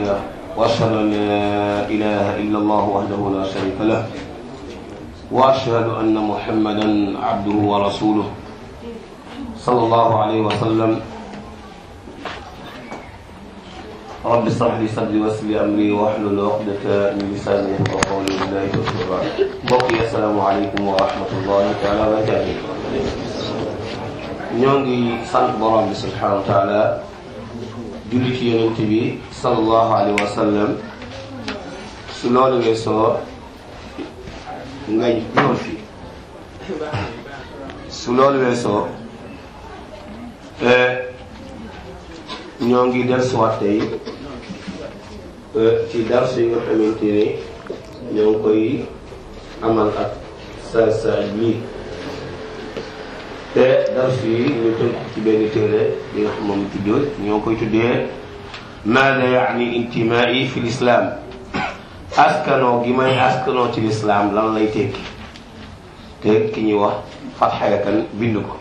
له وأشهد أن لا إله إلا الله وحده لا شريك له وأشهد أن محمدا عبده ورسوله صلى الله عليه وسلم رب اشرح لي صدري ويسر لي أمري واحلل عقدة من لساني يفقهوا قولي بالله توفيق mbokk yi asalaamaaleykum wa rahmatullahi taala wa barakatuh ñoo ngi sant borom bi subhanahu wa taala julli ci yonent bi sallallahu alayhi wa sallam su loolu weesoo nga ñëw fi su loolu weesoo ñoo ngi dellusiwaat tey ci darsu yi nga xamante ne ñoo ngi koy amal ak sa sa lii te darsu yi ñu tënk ci benn téere bi nga xam moom tuddee ñoo koy tuddee maada yaani intimaai fi lislaam askanoo gi may askanoo ci lislaam lan lay tekki te ki ñuy wax Fatxa Kan bind ko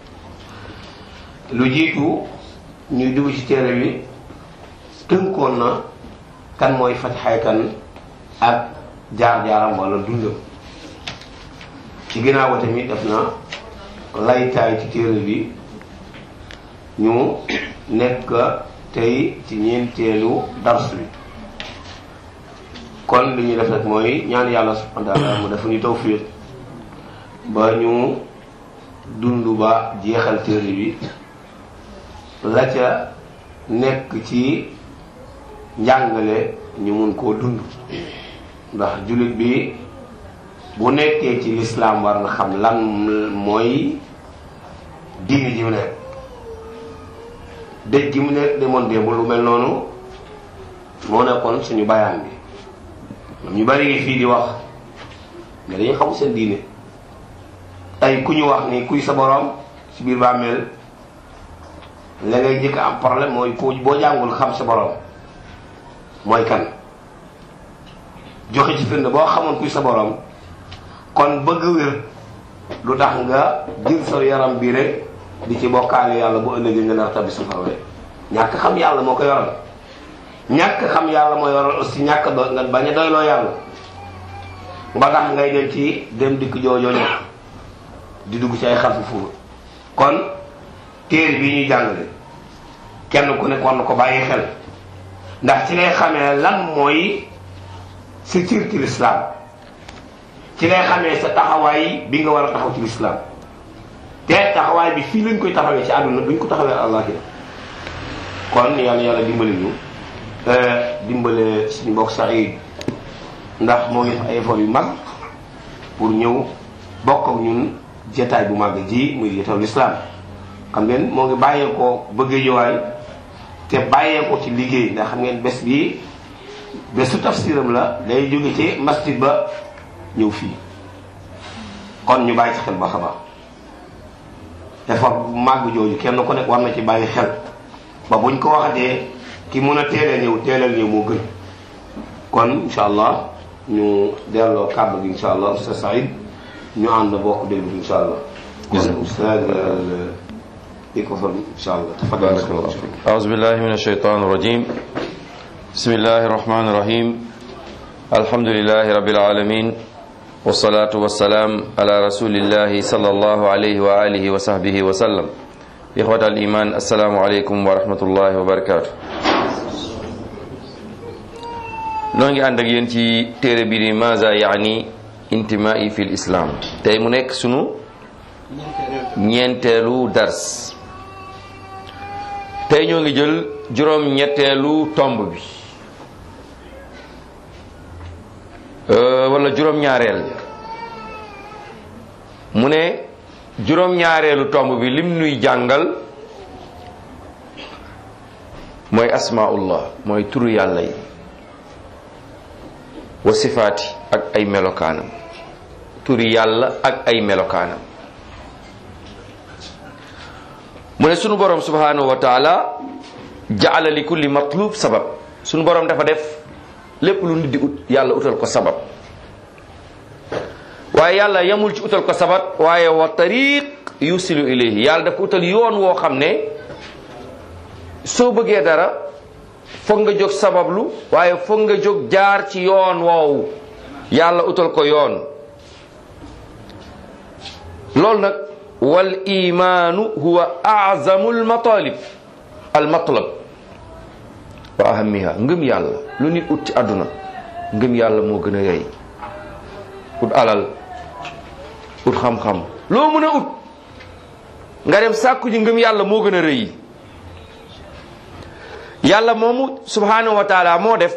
lu jiitu ñuy dugg ci téere bi tënkoon na kan mooy Fatxa Kan ak jaar-jaaram wala dundam ci ginnaaw ba tamit def na laytaay ci téere bi ñu nekk tey ci ñeenteelu dars bi kon li ñuy def rek mooy ñaan yàlla subhanahu wa taala mu dafa ñu tawfiq ba ñu dund ba jeexal téere bi la ca nekk ci njàngale ñu mun koo dund ndax jullit bi bu nekkee ci lislaam war na xam lan mooy diini ji mu nekk dëj gi mu nekk demoon démb lu mel noonu moo nekkoon suñu bayaan bi ñu bari ngi fii di wax mais dañu xamul seen diine tey ku ñu wax ni kuy sa borom ci biir bàmmeel la ngay jëkk am problème mooy ku boo jàngul xam sa borom mooy kan joxe ci firnde boo xamoon kuy sa borom kon bëgg wér lu tax nga jël sa yaram bi rek di ci bokkaale yàlla bu ëllëgee nga nar tabbi safara rek ñàkk xam yàlla moo ko yoral ñàkk xam yàlla moo yoral aussi ñàkk do nga bañ a doyloo yàlla ba tax ngay dem ci dem dikk joojoo ñàkk di dugg ci ay xarfu fuur kon téere bi ñuy jàngale kenn ku nekk war na ko bàyyi xel ndax ci ngay xamee lan mooy sa cër ci lislaam ci ngay xamee sa taxawaay bi nga war a taxaw ci lislaam te taxawaay bi fii lañ koy taxawee ci àdduna duñ ko taxawee àllaaxira kon yàlla yàlla dimbali ñu dimbale suñu mbokk Saïd ndax moo ngi def ay effort yu mag pour ñëw bokk ak ñun jataay bu mag ji muy jataayu lislaam xam ngeen moo ngi bàyyeekoo bëgg jowaay te bàyyeekoo ci liggéey ndax xam ngeen bés bi bésu tafsiram la day jóge ci masjid ba ñëw fii kon ñu bàyyi ci xel ba xabaar effort bu màgg jooju kenn ku nekk war na ci bàyyi xel ba buñ ko waxatee ki mun a teelee ñëw teeleel ñëw moo gën kon incha allah ñu delloo kàddu gi incha allah Oustaz Saïd ñu ànd bokk déglu incha allah kon Oustaz microphone incha allah tafadal أعوذ بالله من الشيطان الرجيم بسم الله الرحمن الرحيم الحمد لله رب العالمين والصلاة والسلام على رسول الله صلى الله عليه وآله وصحبه وسلم إخوة الإيمان السلام عليكم ورحمة الله وبركاته noo ngi ànd ak yéen ci téere bi di maza yaani intimai fi islam tey mu nekk sunu ñeenteelu dars tey ñoo ngi jël juróom ñetteelu tomb bi wala juróom ñaareel mu ne juróom ñaareelu tomb bi lim nuy jàngal mooy asmaullah mooy turu yàlla yi wa sifaati ak ay melokaanam turi yàlla ak ay melokaanam mu ne sunu borom subhanahu wa taala jaala li kulli matlub sabab sunu borom dafa def lépp lu nit di ut yàlla utal ko sabab waaye yàlla yamul ci utal ko sabab waaye wa tariq yusilu ilayhi yàlla dafa utal yoon woo xam ne soo bëggee dara foog nga jóg sabablu waaye foog nga jóg jaar ci yoon woowu yàlla utal ko yoon loolu nag wal imaanu huwa azamu al matalib al matlab wa ahamiha ngëm yàlla lu nit ut ci àdduna ngëm yàlla moo gën a yey ut alal ut xam-xam loo mën a ut nga dem sàkku ji ngëm yàlla moo gën a rëy yàlla moomu subhanahu wa taala moo def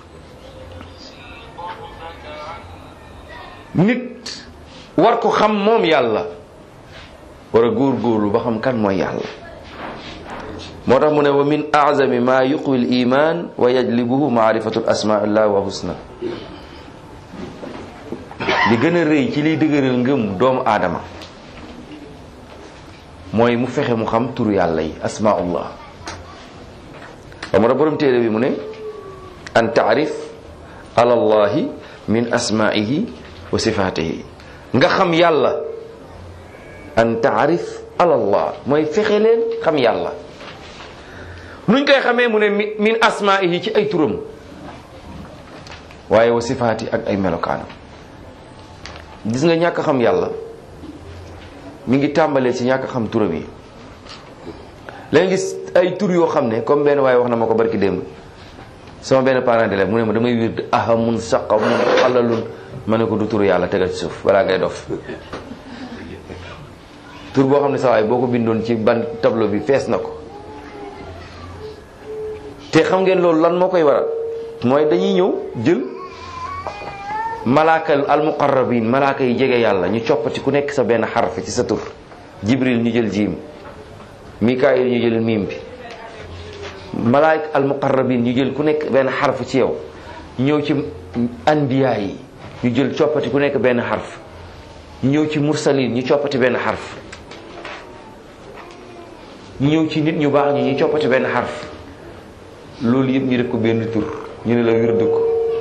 nit war ko xam moom yàlla war a góorgóorlu ba xam kan mooy yàlla moo tax mu ne wa min azami ma yuqwi l iman wa yajlibuhu maarifatu l asmaillah wa husna li gën a rëy ci liy dëgëral ngëm doomu aadama mooy mu fexe mu xam turu yàlla yi asmaullah wa mu borom téere bi mu ne an taarif ala allahi min asmaihi wa sifatihi nga xam yàlla an taarif ala allah mooy fexe leen xam yàlla nuñ koy xamee mu ne min asmaihi ci ay turam waaye wa sifaati ak ay melokaanam gis nga ñàkk xam yàlla mi ngi tàmbalee ci ñàkk xam turam yi léegi gis ay tur yoo xam ne comme benn waaye wax na ma ko barki démb sama benn parent d'élève mu ne ma damay wird ahamun saqamun xalalun ma ne ko du turu yàlla tegal ci suuf balaa ngay dof tur boo xam ne sa waay boo ko bindoon ci ban tableau bi fees na ko te xam ngeen loolu lan moo koy waral mooy dañuy ñëw jël malaaka al muqarrabin malaaka yi jege yàlla ñu coppati ku nekk sa benn xarf ci sa tur jibril ñu jël jiim mikaayil ñu jël miim bi malaaka al muqarrabin ñu jël ku nekk benn xarf ci yow ñëw ci anbiya yi ñu jël coppati ku nekk benn xarf ñëw ci mursalin ñu coppati benn xarf ñëw ci nit ñu baax ñi ñu coppati benn xarf loolu yëpp ñu def ko benn tur ñu ne la wird ko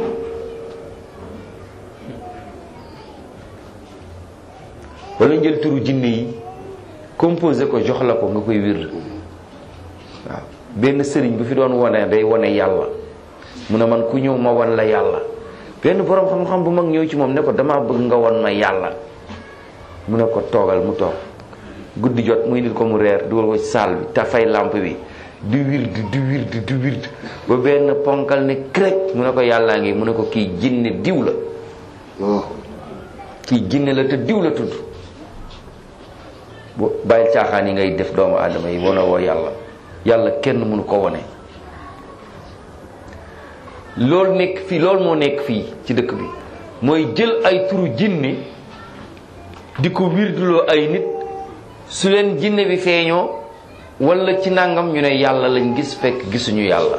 wala jël turu jinne yi composé ko jox la ko nga koy wird waaw benn sëriñ bu fi doon wone day wone yàlla mu ne man ku ñëw ma wan la yàlla benn borom xam-xam bu mag ñëw ci moom ne ko dama bëgg nga won ma yàlla mu ne ko toogal mu toog guddi jot muy nit ko mu reer dugal ko ci saal bi te fay lampe bi di wird di wird di wird ba benn ponkal ne krek mu ne ko yàllaa ngi mu ne ko kii jinne diw la kii jinne la te diw la tudd bu bàyyil caaxaan yi ngay def doomu aadama yi wana woo yàlla yàlla kenn mënu ko wone loolu nekk fii loolu moo nekk fii ci dëkk bi mooy jël ay turu jinne di ko wirduloo ay nit su leen jinne bi feeñoo wala ci nangam ñu ne yàlla lañ gis fekk gisuñu yàlla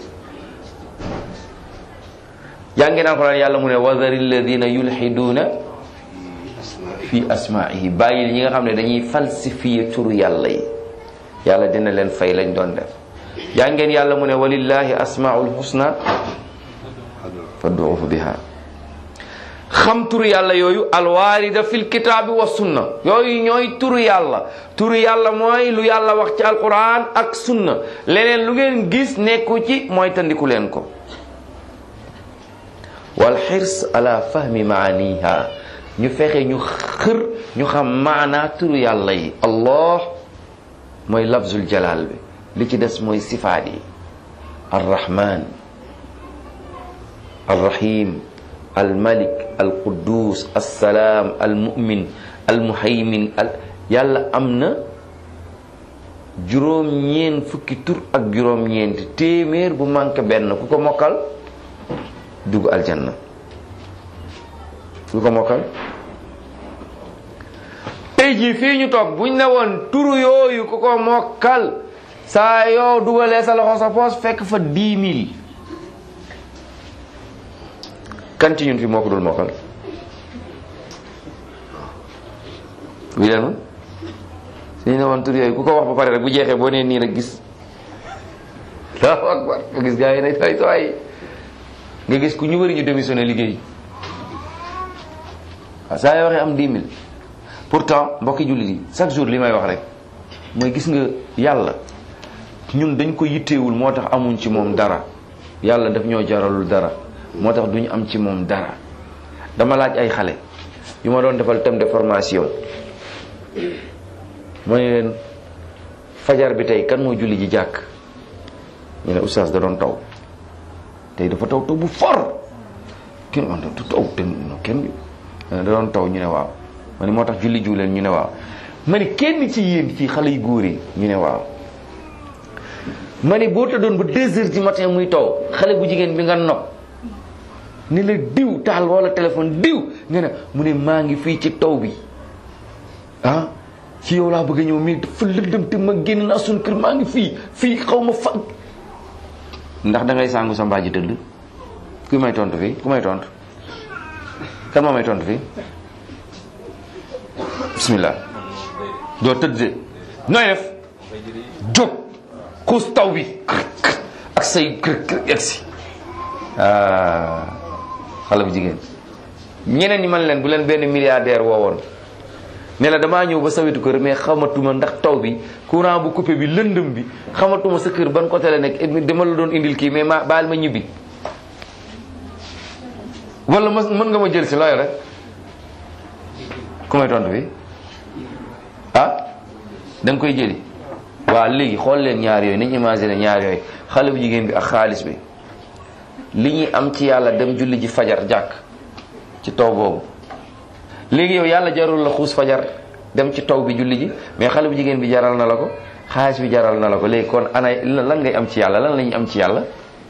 jàngi naa ko daan yàlla mu ne wadari alladina yulxiduuna fi asmaihi bàyyi ñi nga xam ne dañuy falsifier turu yàlla yi yàlla dina leen fay lañ doon def jàngeen yàlla mu ne walillahi asmaul husna fad'uuhu biha xam turu yàlla yooyu alwaarida fil kitaabi wa sunna yooyu ñooy turu yàlla turu yàlla mooy lu yàlla wax ci alquran ak sunna leneen lu ngeen gis nekku ci mooy tandiku leen ko wal xirs ala fahmi maaniha ñu fexe ñu xër ñu xam maanaa turu yàlla yi allah mooy lafzul jalal bi li ci des mooy sifaat yi arrahman arrahim almalik alquddus assalaam almumin almuhaymin al yàlla am na juróom-ñeent fukki tur ak juróom-ñeent téeméer bu manqué benn ku ko mokkal dugg aljanna ku ko mokkal tey jii fii ñu toog buñ ne woon turu yooyu ku ko mokkal saa yoo dugalee sa loxo sa poos fekk fa dix mille kan ci ñun fi moo ko dul mokkal wi leen ma suñu ne woon tur yooyu ku ko wax ba pare rek bu jeexee boo nee nii rek gis allahu akbar nga gis gars yi ne tay tay nga gis ku ñu wëri ñu démissionné liggéey waaw saa yoo waxee am dix mille pourtant mbokki jullit yi chaque jour li may wax rek mooy gis nga yàlla ñun dañ ko yitteewul moo tax amuñ ci moom dara yàlla daf ñoo jaralul dara moo tax duñu am ci moom dara dama laaj ay xale yu ma doon defal thème de formation ma ne leen fajar bi tey kan moo julli ji jàkk ñu ne oustaz da doon taw tey dafa taw taw bu for kenn man du taw te kenn da doon taw ñu ne waaw ma ne moo tax julli jiw leen ñu ne waaw ma ne kenn ci yéen fii xale yu góor yi ñu ne waaw ma ne boo tëddoon ba deux heures du matin muy taw xale bu jigéen bi nga nopp ni la diw taal wala téléphone diw nga ne mu ne maa ngi fii ci taw bi ah ci yow laa bëgg a ñëw mais dafa lëndëm te ma génn naa suñu kër maa ngi fii fii xaw ma fa ndax da ngay sàngu sa mbaaji tëdd ku may tontu fii ku may tontu kan moo may tontu fii bismillah doo tëdd de nooy def jóg xuus taw bi ak say kër kër egsi xale bu jigéen ñeneen ñi man leen bu leen benn milliardaire woowoon ne la damaa ñëw ba sa wetu kër mais xamatuma ndax taw bi courant bu coupé bi lëndëm bi xamatuma sa kër ban côté la nekk dama la doon indil kii mais ma baal ma ñibbi wala ma mën nga ma jël si looy rek ku may tontu bi ah da nga koy jëli waaw léegi xool leen ñaar yooyu nañ imaginer ñaar yooyu xale bu jigéen bi ak xaalis bi li ñuy am ci yàlla dem julli ji fajar jàkk ci taw boobu léegi yow yàlla jarul la xuus fajar dem ci taw bi julli ji mais xale bu jigéen bi jaral na la ko xaalis bi jaral na la ko léegi kon ana lan ngay am ci yàlla lan la ñuy am ci yàlla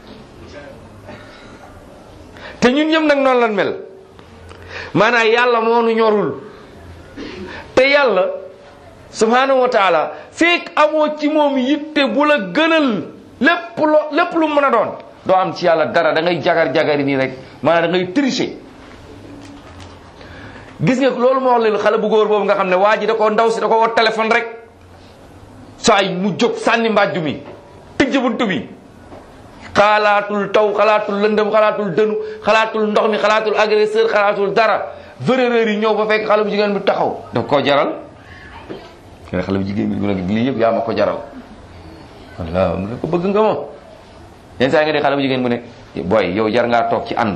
te ñun ñëpp nag noonu lan mel maanaam yàlla moo nu ñorul te yàlla subhanahu wa taala fekk amoo ci moom yitte bu la gënal lépp lo lépp lu mën a doon doo am ci yàlla dara da ngay jagar jagari nii rek maanaam da ngay tricher gis nga loolu moo wax leen xale bu góor boobu nga xam ne waa ji da ko ndaw si da ko woo téléphone rek saa yi mu jóg sànni mbàjju mi tëj buntu bi xalaatul taw xalaatul lëndëm xalaatul dënu xalaatul ndox mi xalaatul agresseur xalaatul dara véréreur yi ñëw ba fekk xale bu jigéen bi taxaw daf koo jaral kene xale bu jigéen bi mu ne lii yëpp yaa ma ko jaral walla mu ne ko bëgg nga ma yenn saa nga dee xale bu jigéen bu ne booy yow jar ngaa toog ci ànd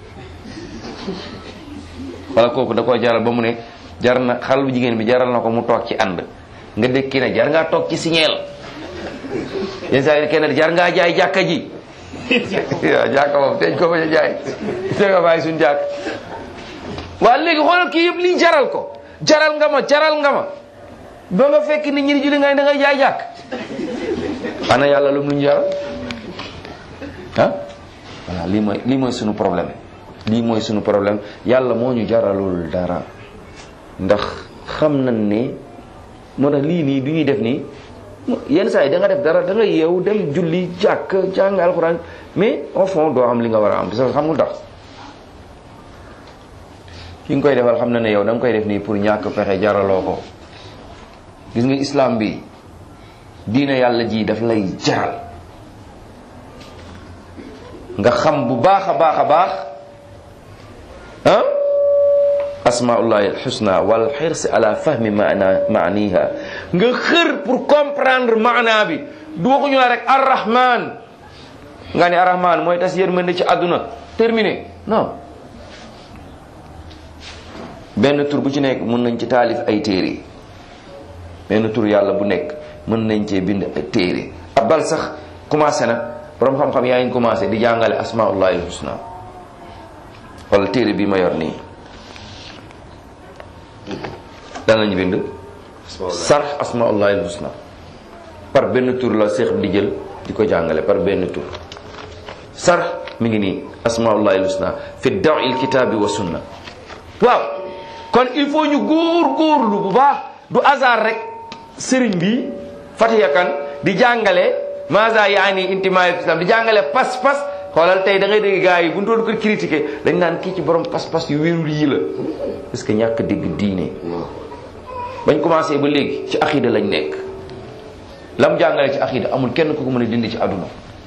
wala kooku da koo jaral ba mu ne jar na xale bu jigéen bi jaral na ko mu toog ci ànd nga dégg ki ne jar ngaa toog ci signeel yenn saa yi kenn jar ngaa jaay jàkka ji waaw jàkka moom teñ ko bañ a jaay te nga bàyyi suñ jàkk waaw léegi xoolal kii yëpp lii jaral ko jaral nga ma jaral nga ma ba nga fekk nit ñi di julli nga ne da ngay jaay jàkk ana yàlla lu mu ñu jaral ah voilà lii mooy lii mooy sunu problème lii mooy sunu problème yàlla moo ñu jaralul dara ndax xam nañ ne moo tax lii nii du ñuy def nii yenn saa yi da nga def dara da nga yeewu dem julli jàkk jàng alxuraan mais au fond doo am li nga war a am parce que xam nga tax ki nga koy defal xam na ne yow da nga koy def nii pour ñàkk pexe jaraloo ko gis nga islam bi diina yàlla ji daf lay jaral nga xam bu baax a baax a baax ah asmaullahi alxusna wal xirs ala fahmi maana maaniha nga xër pour comprendre maana bi du waxuñu la rek arrahman nga ne arrahman mooy tas yërmande ci àdduna terminé non benn tur bu ci nekk mën nañ ci taalif ay téere benn tur yàlla bu nekk mën nañ cee bind ay téere abal sax commencé na borom xam-xam yaa ngi commencé di jàngale asmaullahi alxusna wala téere bi ma yor nii dan lañu bind sarx asmaullahi alhusna par benn tur la seex di jël di ko jàngale par benn tur sarx mi ngi nii asmaullahi alhusna fi daw il kitaabi wa sunna waaw kon il faut ñu góor góorlu bu baax du hasard rek sëriñ bi Fatiha Kan di jàngale maza yaani intimaay islam di jàngale pas-pas xoolal tey da ngay dégg gars yi bu ñu doon ko critiquer dañ naan kii ci borom pas-pas yu wérul yi la parce que ñàkk dégg diine bañ commencé ba léegi ci axida lañ nekk lam jàngale ci axida amul kenn ku ko mën a dindi ci àdduna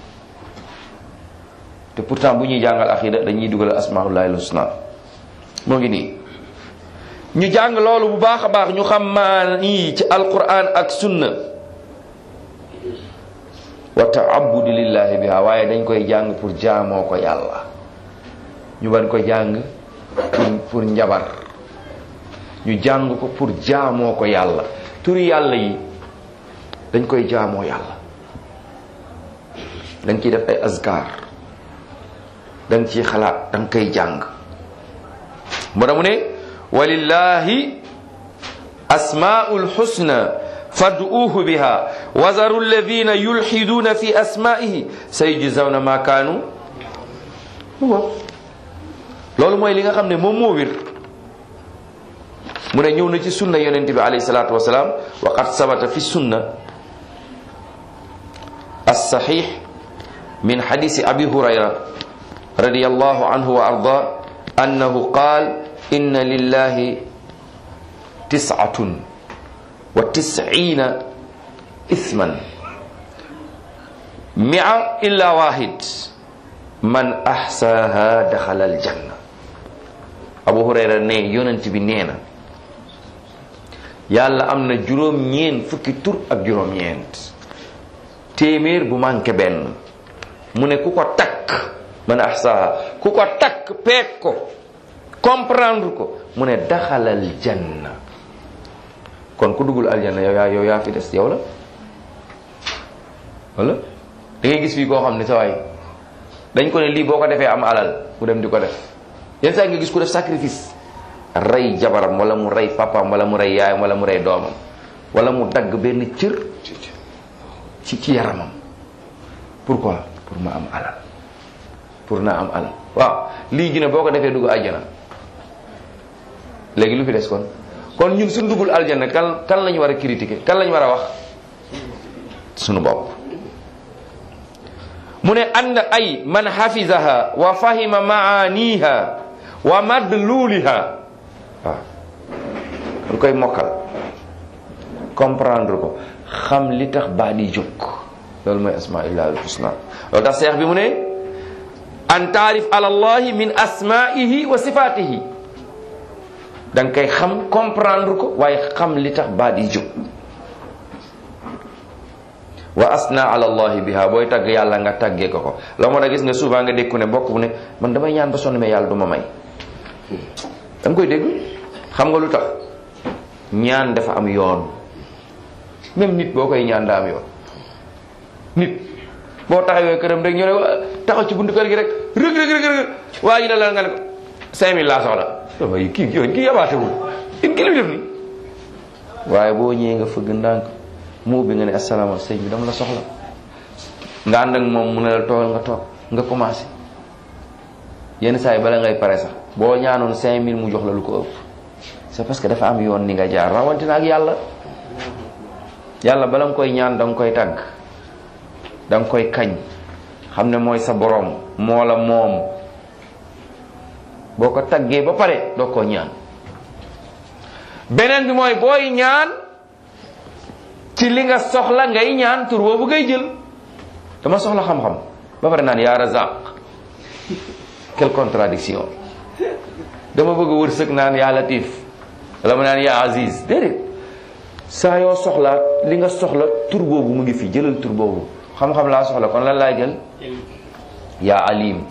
te pourtant bu ñuy jàngal axida dañuy dugal asmaullahi alhusna moo ngi nii ñu jàng loolu bu baax a baax ñu xam maa nii ci alquran ak sunna wa taabudi lillahi biha waaye dañ koy jàng pour jaamoo ko yàlla ñu ban ko jàng pour pour njabar ñu jàng ko pour jaamoo ko yàlla turi yàlla yi dañ koy jaamoo yàlla dañ ciy def ay azkar dañ ciy xalaat danga koy jàng moo tax mu ne walillahi asmaul husna fad'uuhu biha wazaru alladina yulxiduuna fi asmaihi sayujzawna ma kaanu loolu mooy li nga xam ne moom moo wér mu ne ñëw na ci sunna yonent bi alayhi salaatu wasalaam wa qad sabata fi sunna alsaxix min xadisi abi hurayra radiyallahu anhu wa arda annahu qaal inna lillahi tisatun wa tisciina isman mia illa wahid man axsaaha daxala aljanna abu hurayra ne yonent bi nee na yàlla am na juróom-ñeent fukki tur ak juróom-ñeent téeméer bu manqué benn mu ne ku ko takk man axsaaha ku ko takk peeg ko comprendre ko mu ne daxalal janna kon ku duggul aljanna yow yaa yow yaa fi des yow la wala da ngay gis fii koo xam ne sa waay dañ ko ne lii boo ko defee am alal mu dem di ko def yenn saa nga gis ku def sacrifice rey jabaram wala mu rey papaam wala mu rey yaayam wala mu rey doomam wala mu dagg benn cër ci ci yaramam pourquoi pour ma am alal pour na am alal waaw lii gi ne boo ko defee dugg aljana léegi lu fi des kon kon ñun suñ duggul aljana kan kan lañu war a critiquer kan lañu war a wax sunu bopp mu ne ànd ay man hafizaha wa fahima maaniha wa madluliha waaw dañ koy mokkal comprendre ko xam li tax baa di jóg loolu mooy asmaillah al husna loolu tax seex bi mu ne an taarif ala allahi min asmaihi wa sifatihi da nga koy xam comprendre ko waaye xam li tax baa di jóg wa asna ala allahi biha booy tagg yàlla nga tàggee ko ko la moo tax gis nga souvent nga dékku ne bokk bu ne man damay ñaan ba sonn mais yàlla du ma may da nga koy dégg xam nga lu tax ñaan dafa am yoon même nit boo koy ñaan daa am yoon nit boo taxawee këram rek ñu ne taxaw ci buntu kër gi rek rëg rëg rëg rëg waa ji ne la nga ne ko cinq mille laa soxla damay kii yoon kii yabaatewul in ki lu def ni waaye boo ñëwee nga fëgg ndànk mu bi nga ne asalaama sëñ bi dama la soxla nga ànd ak moom mu ne la toogal nga toog nga commencé yenn saa yi bala ngay pare sax boo ñaanoon cinq mille mu jox la lu ko ëpp c'est parce que dafa am yoon ni nga jaar rawatina ak yàlla yàlla bala nga koy ñaan da nga koy tàgg da nga koy kañ xam ne mooy sa boroom moo la moom boo ko taggee ba pare doo ko ñaan beneen bi mooy booy ñaan ci li nga soxla ngay ñaan tur boobu ngay jël dama soxla xam-xam ba pare naan yaa razaq quelle contradiction dama bëgg wërsëg naan yaa latif wala ma naan yaa aziz déedéet saa yoo soxla li nga soxla tur boobu mu ngi fi jëlal tur boobu xam-xam laa soxla kon lan laay jël yaa alim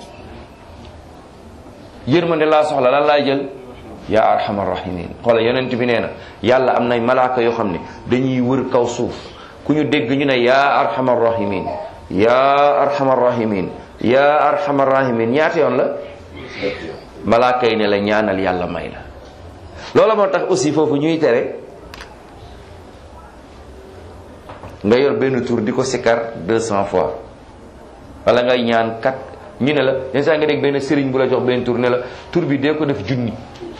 yërmande laa soxla lan laay jël yaa arhamar rahimin xoola yonent bi nee na yàlla am nay malaaka yoo xam ne dañuy wër kaw suuf ku ñu dégg ñu ne yaa arhamar rahimin yaa arhamar rahimin yaa arhamar rahimin ñaata yoon la malaaka yi ne la ñaanal yàlla may la loola moo tax aussi foofu ñuy tere nga yor benn tour di ko sikkar deux cent fois wala ngay ñaan kat ñu ne la yenn saa nga dégg benn sëriñ bu la jox benn tour ne la tour bi dee ko def junni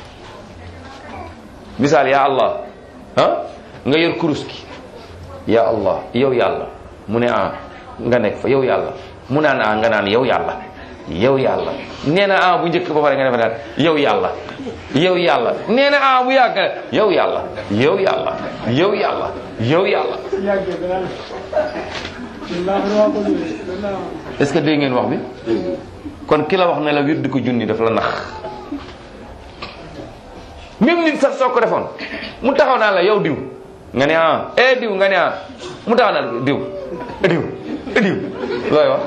misaal ya allah ah nga yor kurus gi ya allah yow yàlla mu ne ah nga nekk fa yow yàlla mu naan ah nga naan yow yàlla yow yàlla nee na ah bu njëkk ba pare nga defe naan yow yàlla yow yàlla nee na ah bu yàgg nga yow yàlla yow yàlla yow yàlla yow yàlla est-ce que dégg ngeen wax bi kon ki la wax ne la wird ko junni daf la nax même nit sax soo ko defoon mu taxaw naa la yow diw nga ne ah eh diw nga ne ah mu taxaw naa la diw diw diw looy wax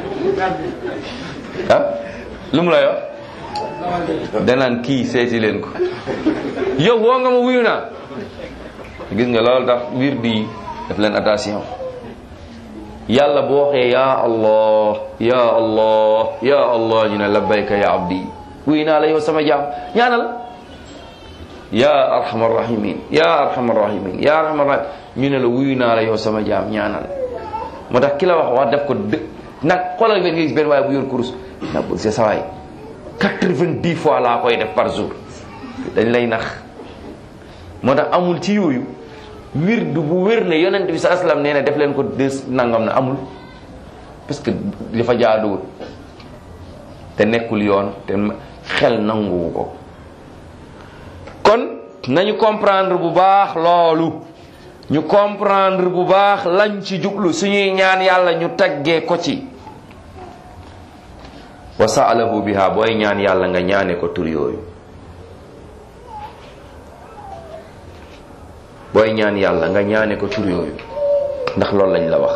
ah lu mu lay wax danaan kii seeti leen ko yow woo nga ma wuyu naa gis nga loolu tax wir di def leen attention yàlla bu waxee ya allah ya allah ya allah ñu ne labbayka ya abdi wuyu naa la yow sama jaam ñaanal ya arhamar rahimin ya arhamar rahimin ya arhamar rahim ñu ne la wuyu naa la yow sama jaam ñaanal moo tax ki la wax wax def ko dë nag xoolal benn nga gis benn waaye bu yor kurus nag c'est ça waay quatre-vingt-dix fois laa koy def par jour dañ lay nax moo tax amul ci yooyu wird bu wér ne yonent bi sa aslam nee na def leen ko des nangam na amul parce que dafa jaaduwul te nekkul yoon te xel nanguwu ko kon nañu comprendre bu baax loolu ñu comprendre bu baax lañ ci jublu suñuy ñaan yàlla ñu taggee ko ci wa saalahu biha booy ñaan yàlla nga ñaane ko tur yooyu booy ñaan yàlla nga ñaane ko tur yooyu ndax loolu lañ la wax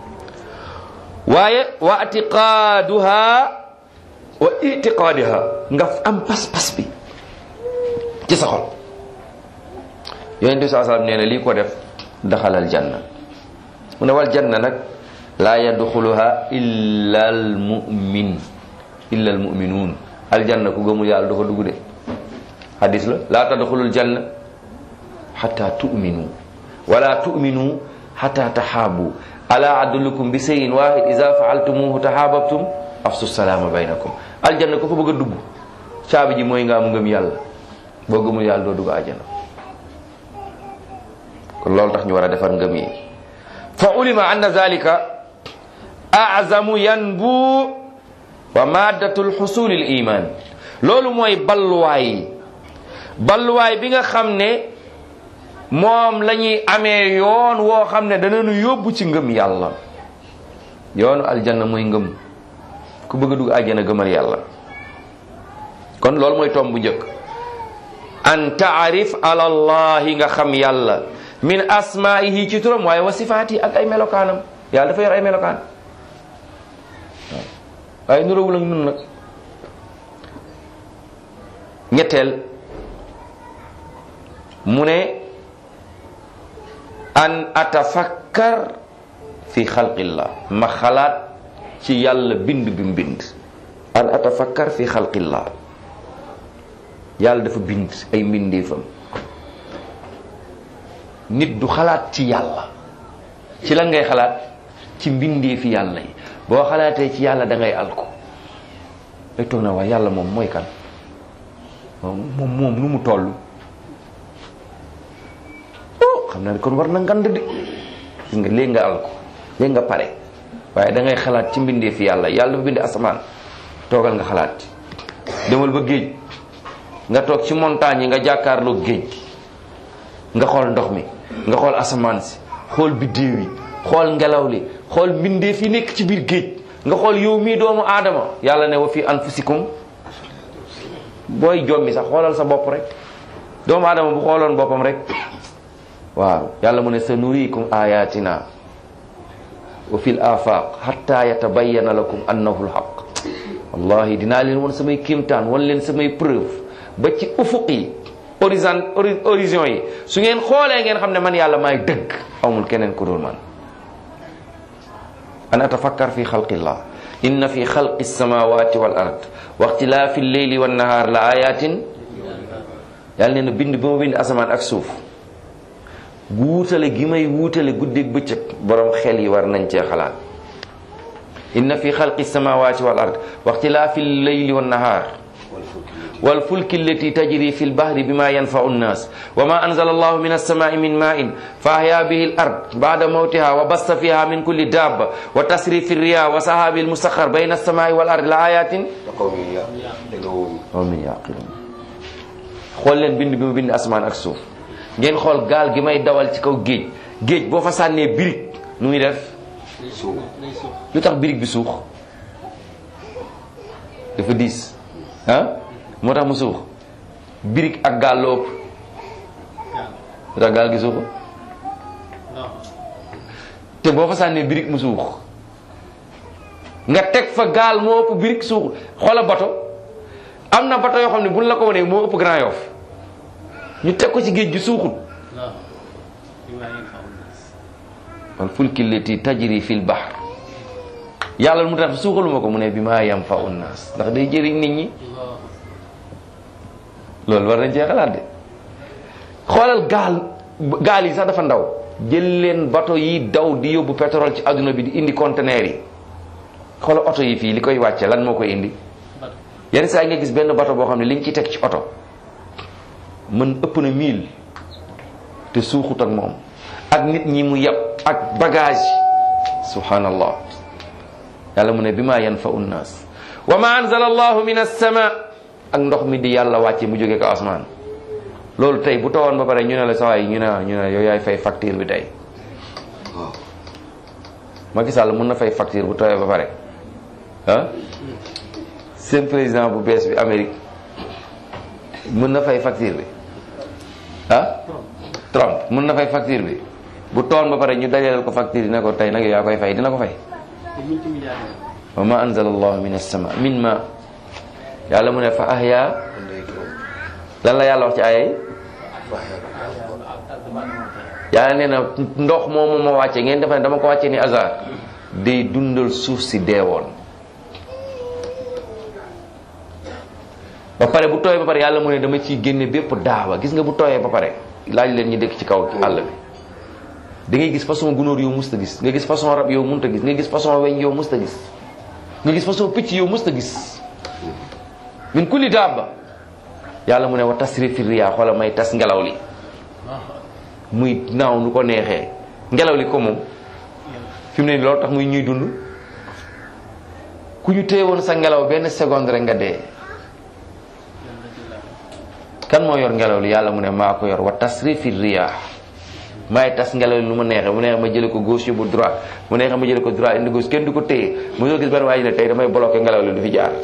waaye wa atiqaaduha wa itiqaadiha nga am pas-pas bi ci sa xol yonent bi saa sallam nee na lii ko def daxalal janna mu ne wal janna nag laa yadxuluha illa al mumin illa al muminuun aljanna ku gëmul yàlla du fa dugg de hadis la laa tadxulul janna xata tu'minu wala tu'minu xata taxaabu ala adullukum bi seyin wahid ida faaltumuhu taxaababtum afsu salaama baynakum aljanna ku fa bëgg a dugg caabi ji mooy nga am ngëm yàlla boo gëmul yàlla doo dugg aljanna kon loolu tax ñu war a defar ngëm yi fa ulima anna zalika azamu yanbu wa maddatul xusulil iman loolu mooy balluwaay balluwaay bi nga xam ne moom la ñuy amee yoon woo xam ne danañu yóbbu ci ngëm yàlla yoonu aljanna mooy ngëm ku bëgg a dugg àjjana gëmal yàlla kon loolu mooy tomb bu njëkk an taarif ala allahi nga xam yàlla min asmaihi ci turam waaye wa sifaati ak ay melokaanam yàlla dafa yor ay melokaan waaye nuróowul ak nun nag ñetteel mu ne an atafakkar fi xalqillah ma xalaat ci yàlla bind bi mu bind an atafakkar fi xalqillah yàlla dafa bind ay mbindeefam nit du xalaat ci yàlla ci lan ngay xalaat ci mbindeefi yàlla yi boo xalaatee ci yàlla da ngay alko day toog na waaye yàlla moom mooy kan moom moom nu mu toll xam naa ne kon war na ngand de gis nga léegi nga alko léegi nga pare waaye da ngay xalaat ci mbindeefi yàlla yàlla dafa bind asamaan toogal nga xalaat demal ba géej nga toog ci montagne yi nga jàkkaarloo géej nga xool ndox mi nga xool asamaan si xool biddéew yi xool ngelaw li xool mbindeef yi nekk ci biir géej nga xool yow mii doomu aadama yàlla ne wa fi anfusikum booy jommi sax xoolal sa bopp rek doomu aadama bu xooloon boppam rek waaw yàlla mu ne sa nuriikum ayatina wa fil afaq hatta yatabayyana lakum annahu lhaq wallahi dinaa leen won samay kéemtaan wan leen samay preuve ba ci ufuq yi horizon horizon yi su ngeen xoolee ngeen xam ne man yàlla maay dëgg amul keneen ku dul man an atafakkar fi xalqillah inna fi xalqi samawati wal ard wa ixtilaafi lleyli wan nahaar la ayatin yàlla nee na bind bi ma bind asamaan ak suuf wuutale gi may wuutale guddeeg bëccëg borom xel yi war nañ cee xalaat inna fi xalqi samawati wal ard wa ixtilaafi lleyli wan nahaar والفلك التي تجري في البحر بما ينفع الناس وما أنزل الله من السماء من ماء فأحيا به الأرض بعد موتها وبث فيها من كل دابة وتسري في الرياح وسحاب المسخر بين السماء والأرض لآيات قوم يعقلون xool leen bind bi mu bind asamaan ak suuf ngeen xool gaal gi may dawal ci kaw géej géej boo fa sànnee birig nu muy def lu tax birig bi suux dafa diis ah moo tax mu suux birig ak gaal la ëpp lu tax gaal gi suux te boo fa sànnee birig mu suux nga teg fa gaal moo ëpp birig suux xoola bato am na bato yoo xam ne buñ la ko wanee moo ëpp Grand Yoff ñu teg ko ci géej gi suuxul wal fulki lati tajri fil bahr yàlla mu tax suuxaluma ko mu ne bi maa yam fa unnaas ndax day jëriñ nit ñi loolu war nañ cee xalaat de xoolal gaal gaal yi sax dafa ndaw jël leen bato yi daw di yóbbu pétrole ci adduna bi di indi conteneur yi xoolal oto yi fii li koy wàcce lan moo koy indi yenn saa yi nga gis benn bato boo xam ne li ñu ciy teg ci oto mën ëpp na mille te suuxut ak moom ak nit ñi mu yab ak bagage subhanallah yàlla mu ne bi maa yanfa unnaas wa ma anzala allahu min as-sama ak ndox mi di yàlla wàcce mu jóge ko asmaan loolu tey bu tawoon ba pare ñu ne la sawaay ñu ne ñu ne yow yaay fay facture bi tey Macky Sall mën na fay facture bu tawee ba pare ah seen président bu bees bi Amérique mën na fay facture bi ah Trump mën na fay facture bi bu toon ba pare ñu dajaleel ko facture yi ne ko tey nag yaa koy fay dina ko fay wa ma anzala allahu min as-sama min ma yàlla mu ne fa ahya lan la yàlla wax ci aaya yi yàlla nee na ndox moomu ma wàcce ngeen defa ne dama ko wàcce ni hasard day dundal suuf si deewoon ba pare bu tooyee ba pare yàlla mu ne dama ciy génne bépp daawa gis nga bu tooyee ba pare laaj leen ñu dëkk ci kaw àll bi da ngay gis façon gunóor yow musta gis nga gis façon rab yow munta gis nga gis façon weñ yow musta gis nga gis façon picc yow musta gis min kulli daaba yàlla mu ne wa tasrifi riyaa xoola may tas ngelaw li muy naaw nu ko neexee ngelaw li ko moom fi mu ne loolu tax muy ñuy dund ku ñu téye woon sa ngelaw benn seconde rek nga dee kan moo yor ngelaw li yàlla mu ne maa ko yor wa tasrifi riyaa maay tas ngelaw li lu ma neexee mu neexee ma jële ko gauche yóbbu droite mu neexee ma jële ko droite indi gauche kenn du ko téye mu soo gis benn waaye ne tey damay bloqué ngelaw li du fi jaar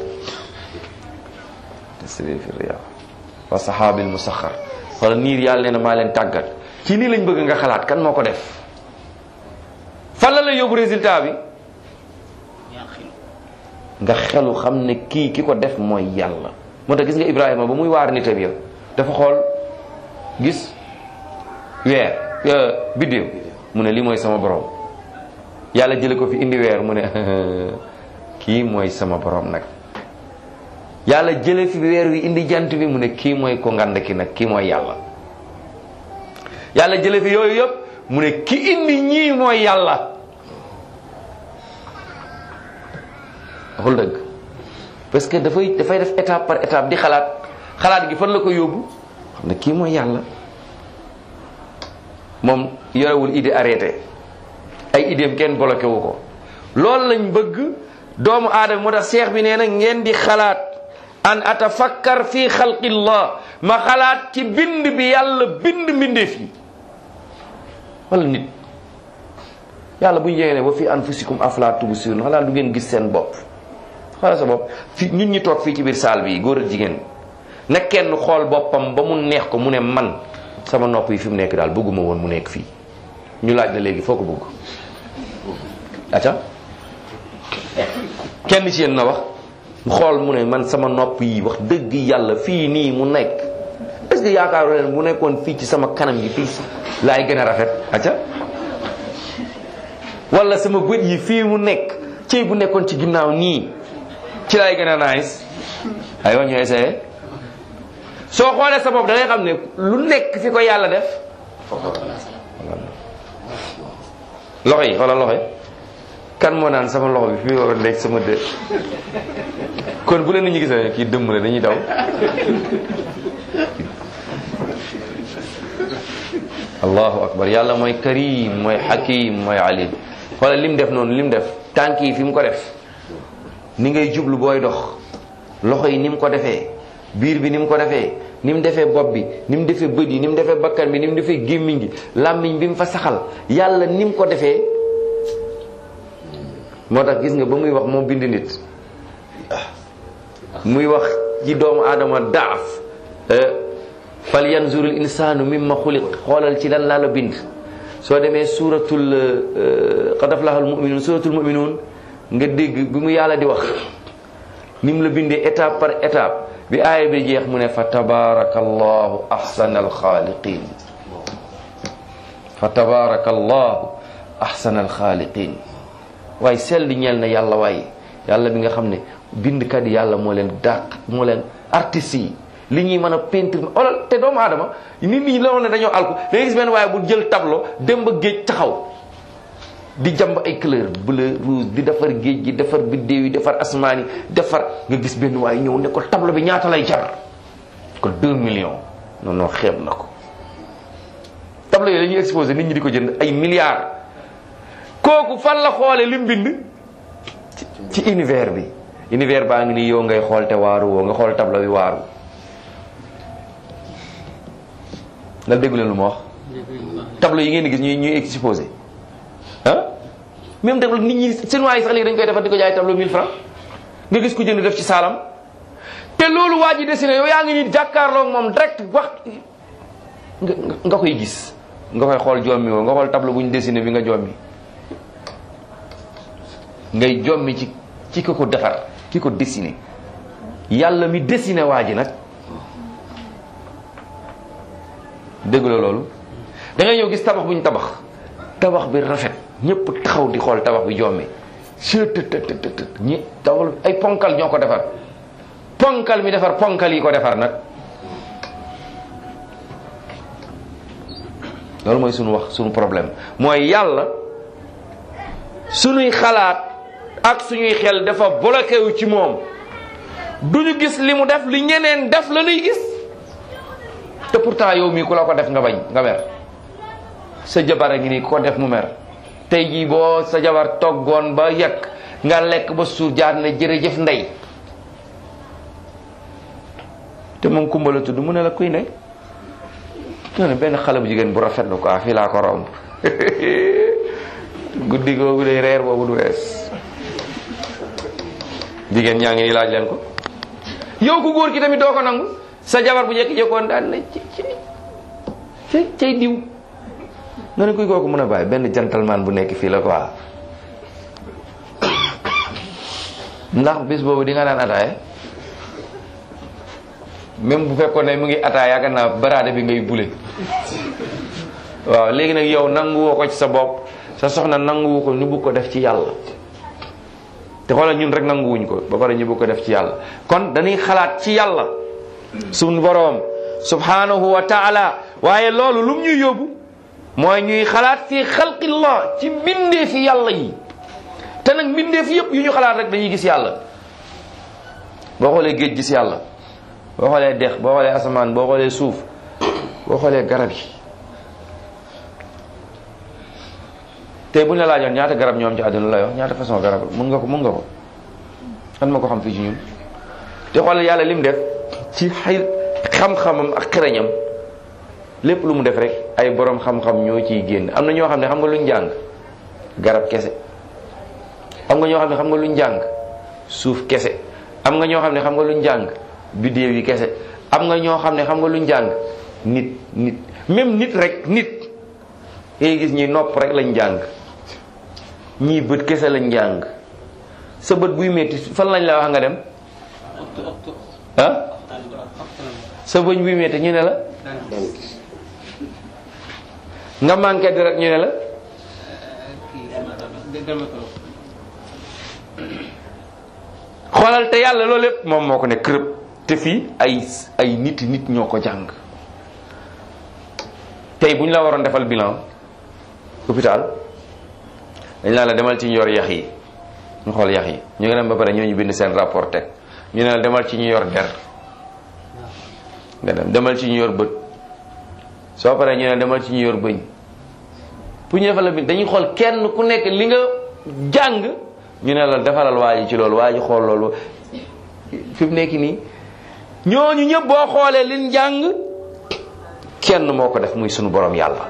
tasrifi riyaa wa saxaabil musaxar wala niir yàlla nee na maa leen tàggat ci lii lañ bëgg nga xalaat kan moo ko def fan la la yóbbu résultat bi nga xelu xam ne kii ki ko def mooy yàlla moo tax gis nga Ibrahima ba muy waar nitam ya dafa xool gis weer biddéew mu ne lii mooy sama borom yàlla jële ko fi indi weer mu ne kii mooy sama borom nag yàlla jële fi weer wi indi jant bi mu ne kii mooy ko ngand ki nag kii mooy yàlla yàlla jële fi yooyu yëpp mu ne ki indi ñii mooy yàlla waxul dëgg parce que dafay dafay def étape par étape di xalaat xalaat gi fan la ko yóbbu xam ne kii mooy yàlla moom yorewul idée arrêté ay idéem kenn bloqué wu ko loolu lañ bëgg doomu aadama moo tax seex bi nee na ngeen di xalaat an atafakkar fi xalqillah ma xalaat ci bind bi yàlla bind mbindeef yi wala nit yàlla bu ñu yéene wa fi anfusikum afala tubsirun xalaat du ngeen gis seen bopp xalaat sa bopp fi ñun ñi toog fii ci biir saal bi góor ak jigéen na kenn xool boppam ba mu neex ko mu ne man sama nopp yi fi mu nekk daal bëgguma woon mu nekk fii ñu laaj la léegi foo ko bëgg aca kenn ci yéen na wax xool mu ne man sama nopp yi wax dëgg yàlla fii nii mu nekk est ce que yaakaaru leen bu nekkoon fii ci sama kanam gi fii laay gën a rafet aca wala sama bët yi fii mu nekk ci bu nekkoon ci ginnaaw nii ci laay gën a nice ay wax ñu essayé soo xoolee sa bopp da ngay xam ne lu nekk fi ko yàlla def loxo yi xoolal loxo yi kan moo naan sama loxo bi fii war a nekk sama dë kon bu leen nit ñi gisee kii dëmm la dañuy daw allahu akbar yàlla mooy karim mooy hakim mooy alim xoolal lim def noonu lim def tànk yi fi mu ko def ni ngay jublu booy dox loxo yi ni mu ko defee biir bi ni mu ko defee ni mu defee bopp bi ni mu defee bët yi ni mu defee bakkan bi ni mu defee gémmiñ gi làmmiñ bi mu fa saxal yàlla ni mu ko defee moo tax gis nga ba muy wax moo bind nit muy wax ci doomu aadama daaf fal yanzurul insaanu mimma xuliq xoolal ci lan laa la bind soo demee suuratul qad aflaha al muminuun suuratul muminuun nga dégg bi mu yàlla di wax ni mu la bindee étape par étape bi aaya bi jeex mu ne fa tabarakallahu ahsana alxaaliqin fa tabarakallahu ahsana alxaaliqin waaye sell di ñeel na yàlla waaye yàlla bi nga xam ne bindkat yi yàlla moo leen dàq moo leen artistes yi li ñuy mën a peinture wala te doomu aadama nit ñi la woon ne dañoo alku da ngay gis benn waaye bu jël tableau dem ba géej taxaw di jàmb ay couleur bleu rouge di defar géej gi defar biddéew yi defar asmaan yi defar nga gis benn waaye ñëw ne ko tableau bi ñaata lay jar ko 2 millions non non xeeb na ko tableau yi dañuy exposé nit ñi di ko jënd ay milliards kooku fan la xoole li mu bind ci univers bi univers baa ngi nii yow ngay xool te waaru woo nga xool tableau bi waaru nga déggu leen lu ma wax tableau yi ngeen di gis ñuy ñuy exposé ah même tableau nit ñi seen waa yi sax léegi dañ koy defar di ko jaay tableau 1000 francs nga gis ku jënd def ci saalam te loolu waa ji dessiné yow yaa ngi nii jàkkaarloog moom direct wax nga nga koy gis nga koy xool jommi woo nga xool tableau bu ñu dessiné bi nga jommi ngay jommi ci ci ko ko defar ki ko dessiné yàlla mi dessiné waa ji nag dégg la loolu da ngay ñëw gis tabax bu ñu tabax tabax bi rafet ñëpp taxaw di xool tabax bi jommi sëtëtëtëtët ñi tabax ay ponkal ñoo ko defar ponkal mi defar ponkal yi ko defar nag loolu mooy suñu wax suñu problème mooy yàlla suñuy xalaat ak suñuy xel dafa bloqué wu ci moom duñu gis li mu def li ñeneen def la ñuy gis te pourtant yow mii ku la ko def nga bañ nga mer sa jabar a ngi nii ku ko def mu mer tey jii boo sa jabar toggoon ba yekk nga lekk ba suur jaar ne jërëjëf ndey te moom kumba la tudd mu ne la kuy ne nga ne benn xale bu jigéen bu rafet la quoi fii laa ko romb guddi googu day reer boobu du wees jigéen ñaa ngi nii laaj leen ko yow ku góor ki tamit doo ko nangu sa jabar bu jekki-jekkoon daan na ci ci ci cay diw nga ne kuy kooku mën a bàyyi benn gentleman bu nekk fii la quoi ndax bis boobu di nga naan ataaya même bu fekkoon ne mu ngi ataaya yaakaar naa baraade bi ngay bule waaw léegi nag yow nanguwoo ko ci sa bopp sa soxna nanguwu ko ñu bugg ko def ci yàlla te xoolal ñun rek nanguwuñ ko ba pare ñu bugg ko def ci yàlla kon dañuy xalaat ci yàlla suñ boroom subhanahu wa taala waaye loolu lum ñuy yóbbu mooy ñuy xalaat fi xalqillah ci mbindee fi yàlla yi te nag mbindee fi yëpp yu ñu xalaat rek dañuy gis yàlla boo xoolee géej gis yàlla boo xoolee dex boo xoolee asamaan boo xoolee suuf boo xoolee garab yi tey bu ñu la laajoon ñaata garab ñoom ci àdduna la wax ñaata façon garab mun nga ko mun nga ko kan ma ko xam fii ci ñun te xoolal yàlla lim def ci xay xam-xamam ak xereñam lépp lu mu def rek ay borom xam-xam ñoo ciy génn am na ñoo xam ne xam nga luñ jàng garab kese am nga ñoo xam ne xam nga luñ jàng suuf kese am nga ñoo xam ne xam nga luñ jàng biddéew yi kese am nga ñoo xam ne xam nga luñ jàng nit nit même nit rek nit ngay gis ñi nopp rek lañ jàng ñii bët kese lañ jàng sa bët buy metti fan lañ la wax nga dem ah sa bëñ buy metti ñu ne la nga manqué deret ñu ne la xoolal te yàlla loolu lépp moom moo ko ne kërëb te fii ay ay nit nit ñoo ko jàng tey bu ñu la waroon defal bilan hôpital dañ laa la demal ci ñu yor yax yi ñu xool yax yi ñu ngi dem ba pare ñoo ñu bind seen rapport teg ñu ne la demal ci ñu yor der nga dem demal ci ñu yor bët soo paree ñu ne demal ci ñu yor bëñ pour ñu defal la bind dañuy xool kenn ku nekk li nga jàng ñu ne la defalal waa ji ci loolu waa ji xool loolu fi mu nekk nii ñooñu ñëpp boo xoolee liñ jàng kenn moo ko def muy sunu borom yàlla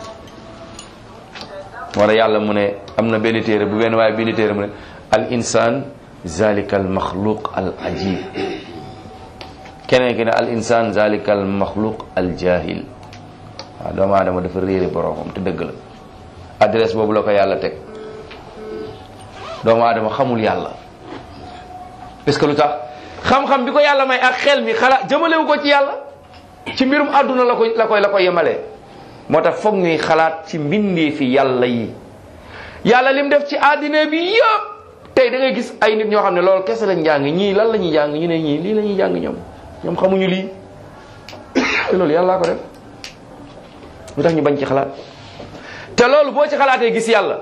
wala yàlla mu ne am na benn téere bu benn waaye benn téere mu ne al insan zalika al maxluq al ajib keneen ki ne al insan zalika al maxluq al jahil waaw doomu aadama dafa réere boromam te dëgg la adresse boobu la ko yàlla teg doomu aadama xamul yàlla parce que lu tax xam-xam bi ko yàlla may ak xel mi xalaat jëmalewu ko ci yàlla ci mbirum àdduna la koy la koy la koy yemalee moo tax foog ñuy xalaat ci mbindee fi yàlla yi yàlla lim def ci àddina bi yëpp tey da ngay gis ay nit ñoo xam ne loolu kese lañ jàng ñii lan la ñuy jàng ñu ne ñii lii la ñuy jàng ñoom ñoom xamuñu lii te loolu yàllaa ko def lu tax ñu bañ ci xalaat te loolu boo ci xalaatee gis yàlla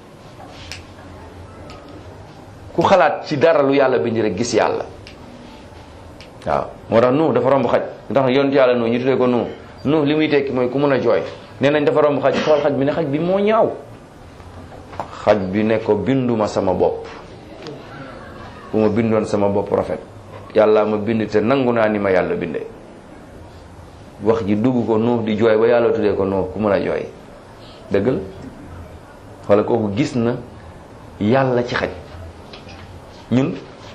ku xalaat ci dara lu yàlla bind rek gis yàlla waaw moo tax nu dafa romb xaj ndax yonent yàlla nu ñu tuddee ko nu nu li muy tekki mooy ku mun a jooy nee nañ dafa romb xaj xool xaj bi ne xaj bi moo ñaaw xaj bi ne ko binduma sama bopp bu ma bindoon sama bopp rafet yàlla ma bind te nangu naa ni ma yàlla bindee wax ji dugg ko nu di jooy ba yàlla tuddee ko nu ku mun a jooy dëgg la wala kooku gis na yàlla ci xaj ñun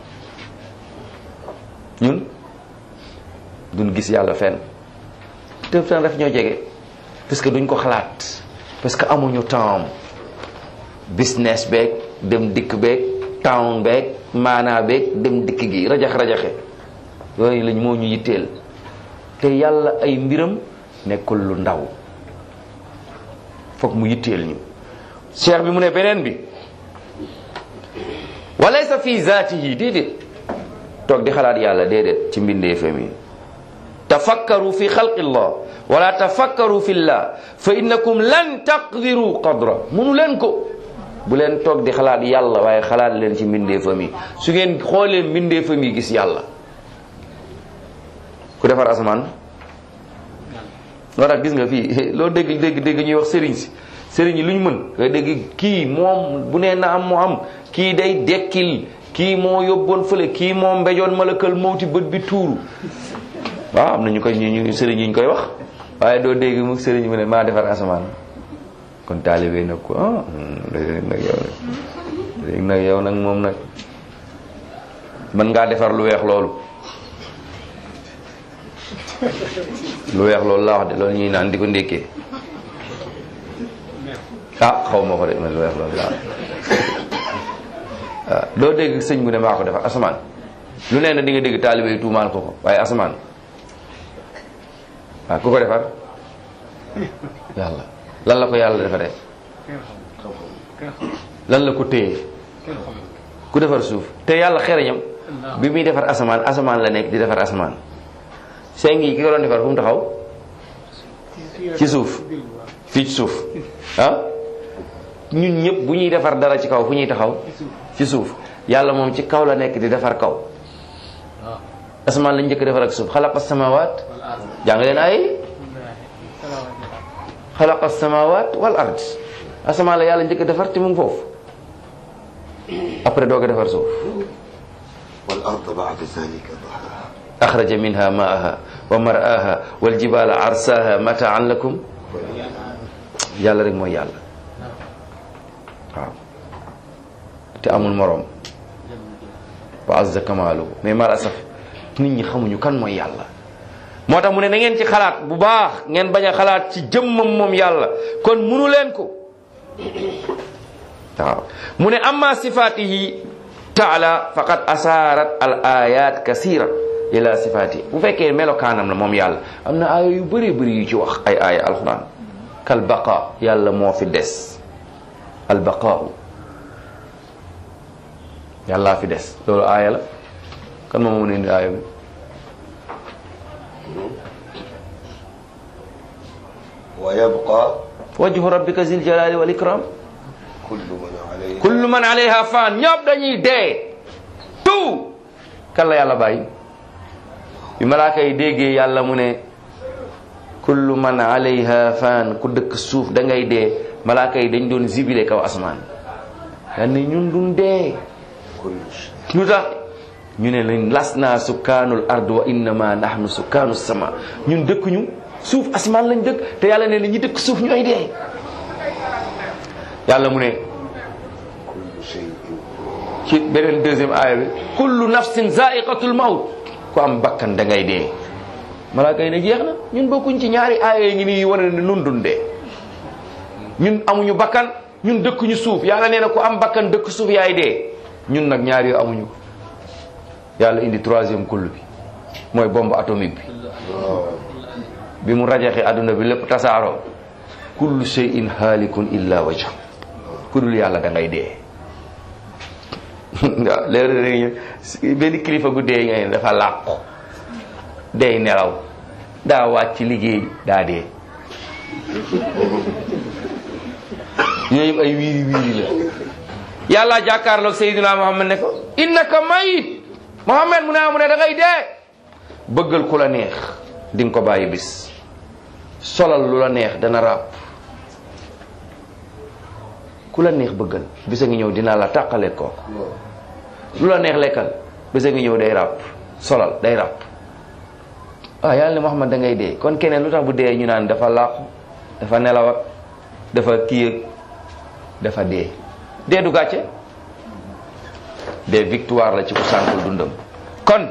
ñun duñ gis yàlla fenn te tan daf ñoo jege parce que duñ ko xalaat parce que amuñu temps business beeg dem dikk beeg town beeg maanaa beeg dem dikk gi rajax rajaxe yooyu lañ moo ñu yitteel te yàlla ay mbiram nekkul lu ndaw foog mu yitteel ñu cheikh bi mu ne beneen bi walaysa fi zaatihi déedéet toog di xalaat yàlla déedéet ci mbindeefam yi tafakkaru fi xalqi llah wala tafakkaru fi llah fa innakum lan taqdiru qadra munu leen ko bu leen toog di xalaat yàlla waaye xalaat leen ci mbindeefam yi su ngeen xoolee mbindeefam yi gis yàlla ku defar asamaan loo tax gis nga fii loo dégg dégg dégg ñuy wax sëriñ si sëriñ yi lu ñu mën nga dégg kii moom bu nee na am moo am kii day dekkil kii moo yóbboon fële kii moo mbejoon malakal mawti bët bi tuuru waaw am na ñu koy ñu ñu sëriñ yi ñu koy wax waaye doo dégg mu sëriñ mu ne maa defar asamaan kon taalibe nag ko ah léegi nag yow nag léegi nag yow nag moom nag mën ngaa defar lu weex loolu lu weex loolu laa wax de loolu ñuy naan di ko ndékkee ah xaw ma ko de man lu weex loolu laa wax waaw doo dégg sëñ bu ne maa ko defar asamaan lu nee na di nga dégg taalibe yi tuumaal ko ko waaye asamaan waaw ku ko defar yàlla lan la ko yàlla defaree lan la ko téye ku defar suuf te yàlla xereñam bi muy defar asamaan asamaan la nekk di defar asamaan seng yi ki ko doon defar fu mu taxaw ci suuf fii ci suuf ah ñun ñëpp bu ñuy defar dara ci kaw fu ñuy taxaw ci suuf yàlla moom ci kaw la nekk di defar kaw asamaan lañ njëkk defar ak suuf xalaqa samawaat jàng leen ay xalaqa samawaat wal ard asamaan la yàlla njëkk defar te mu ngi foofu après doog a defar suuf wal ard ba'da zalika dahaha axraja minha maaha wa mar'aha wal jibala arsaha mataan lakum yàlla rek mooy yàlla waaw te amul moroom wa azza kamaaluhu mais mal asaf nit ñi xamuñu kan mooy yàlla moo tax mu ne na ngeen ci xalaat bu baax ngeen bañ a xalaat ci jëmmam moom yàlla kon munu leen ko waaw mu ne amma sifaatihi taala faqad asaarat al ayat kasira ila sifaati bu fekkee melokaanam la moom yàlla am na aaya yu bëree bëri yu ci wax ay aaya alquran kal baqa yàlla moo fi des al baqaau yàllaa fi des loolu aaya la kan moom mën indi aaya bi wa yabqa wajhu rabbika zil jalali wal ikram kullu man alayha kullu man alayha fan ñëpp dañuy dee tout kan la yàlla bàyyi bi malaaka yi déggee yàlla mu ne kullu man alayha fan ku dëkk suuf da ngay dee malaaka yi dañ doon zibile kaw asmaan yaa ne ñun duñ dee kullu shay lu tax ñu ne lañ las naa sukkaanul ard wa innama nahnu sukkaanu sama ñun dëkkuñu suuf asmaan lañ dëkk te yàlla ne na ñi dëkk suuf ñooy dee yàlla mu ne kullu shay'in ci beneen deuxième aaya bi kullu nafsin zaiqatul maut ku am bakkan da ngay dee malaaka yi ne jeex na ñun bokkuñ ci ñaari aaya yi ngi nii wane ne nun dun dee ñun amuñu bakkan ñun dëkkuñu suuf yàlla nee na ku am bakkan dëkk suuf yaay dee ñun nag ñaar yoo amuñu ko yàlla indi troisième kull bi mooy bombe atomique bi bi mu rajaxe adduna bi lépp tasaaroo kullu shay'in haalikun illa wajha ku dul yàlla da ngay dee waaw léeg benn kilifa gu dee nga ne dafa làqu day nelaw daa wàcc liggéey daa dee yooyu ay wiiri wiiri la yàlla jàkkaarloog Seydina Muhammad ne ko innaka mayit Muhammad mu ne mu ne da ngay dee bëggal ku la neex di nga ko bàyyi bis solal lu la neex dana ràpp ku la neex bëggal bisa ngi ñëw dinaa la tàqale ko lu la neex lekkal bisa ngi ñëw day ràpp solal day ràpp waaw yàlla ne Muhammad da ngay dee kon keneen lu tax bu dee ñu naan dafa làqu dafa nelaw ak dafa kii ak dafa dee dee du gàcce dee victoire la ci ku sànkul dundam kon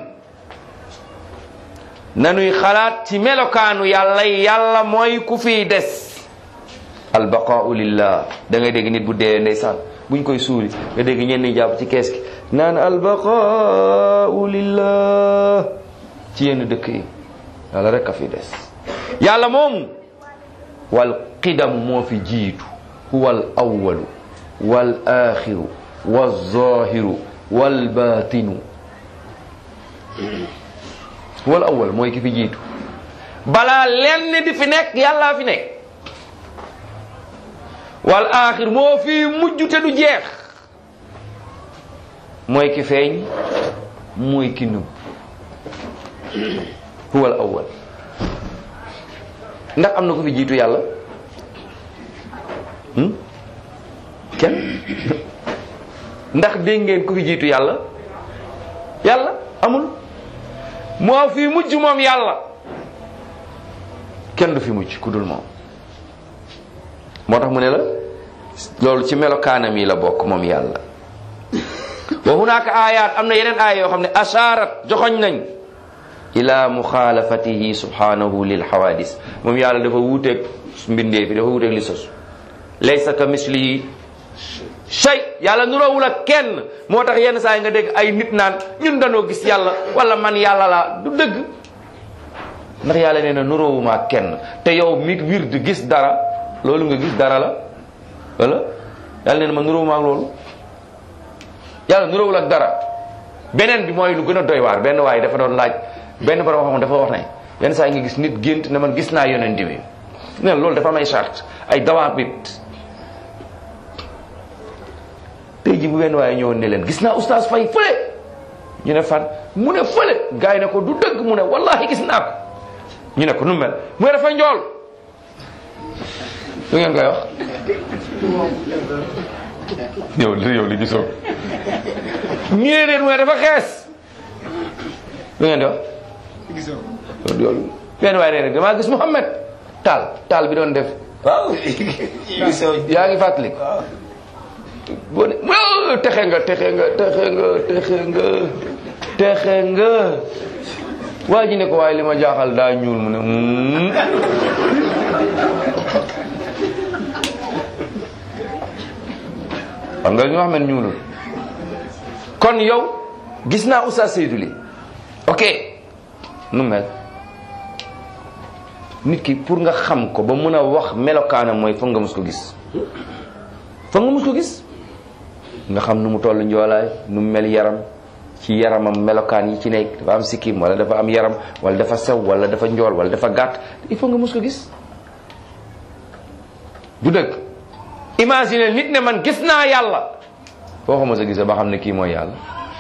nanuy xalaat ci melokaanu yàlla yàlla mooy ku fiy des albaqaau lillah da ngay dégg nit bu dee ndeysaan buñ koy suuli nga dégg ñenn ñi jàpp ci kees gi naan albaqaau lillah ci yenn dëkk yi yàlla rek a fi des yàlla moomu wal qidam moo fi jiitu huwa al awalu wal axiru wal zahiru wal batinu wal awal mooy ki fi jiitu balaa lenn di fi nekk yàllaa fi nekk wal axir moo fi mujj te du jeex mooy ki feeñ mooy ki nub huwal awwal ndax am na ko fi jiitu yàlla kenn ndax dégg ngeen ku fi jiitu yàlla yàlla amul moo fi mujj moom yàlla kenn du fi mujj ku dul moom moo tax mu ne la loolu ci melokaanam yi la bokk moom yàlla wa hunaaka ayaat am na yeneen aaya yoo xam ne asharat joxoñ nañ ila muxaalafatihi subhanahu lil xawadis moom yàlla dafa wuuteeg mbindee fi dafa wuuteeg li sos laysa ka mislihi shay yàlla nuroowul ak kenn moo tax yenn saa yi nga dégg ay nit naan ñun danoo gis yàlla wala man yàlla laa du dëgg ndax yàlla nee na nuroowuma ak kenn te yow mi wir di gis dara loolu nga gis dara la wala yàlla nee na ma nuroowuma ak loolu yàlla nuroowul ak dara beneen bi mooy lu gën a doy waar benn waaye dafa doon laaj benn borom xam dafa wax ne yenn saa yi nga gis nit gént ne man gis naa yonent bi ne loolu dafa am ay charte ay dawaabit tey ji bu benn waaye ñëwoon ne leen gis naa oustaz fay fële ñu ne fan mu ne fële gars yi ne ko du dëgg mu ne wallahi gis naa ko ñu ne ko nu mel mu ne dafa njool lu ngeen koy wax yow li yow li gisoo ñu ne leen mu ne dafa xees lu ngeen di wax gisoo benn waaye nee rek damaa gis Mouhamed taal taal bi doon def waaw yaa ngi fàttali boo ne texe nga texe nga texe nga texe nga texe nga waa ji ne ko waaye li ma jaaxal daa ñuul mu ne xam nga ñu wax man ñuulul kon yow gis naa Oustaz Seydou li ok nu mel nit ki pour nga xam ko ba mën a wax melokaanam mooy foog nga mus ko gis foog nga mus ko gis nga xam nu mu toll njoolaay nu mu mel yaram ci yaramam melokaan yi ci nekk dafa am sikkim wala dafa am yaram wala dafa sew wala dafa njool wala dafa gàtt il faut nga mus ko gis du dëgg imagine nit ne man gis naa yàlla foo ko mos a gisee ba xam ne kii mooy yàlla